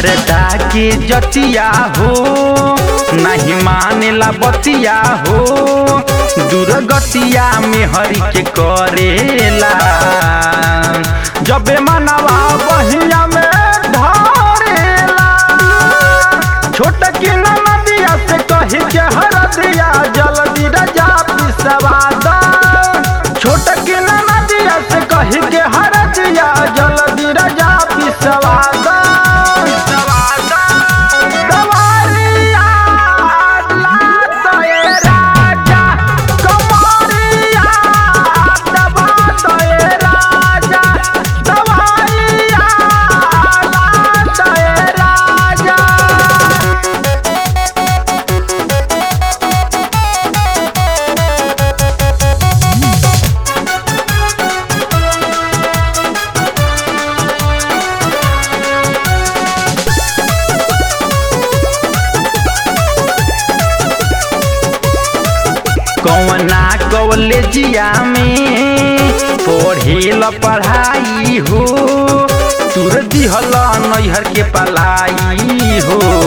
मरदा के जतिया हो नहीं मानेला बतिया हो दुर्गतिया में हरि के करेला जबे मनवा बहिया में धरेला छोट की नदिया से कही के हर दिया जल्दी रजा पिसवा दा छोट की नदिया से कही के हर दिया जल्दी रजा पिसवा दा दवारिया लात ए राजा, कमरिया दबात ए राजा, दवारिया लात ए राजा। कौना कॉलेजिया में पढ़ेल पढ़ाई हो तुर दिहल नैहर के पलाई हो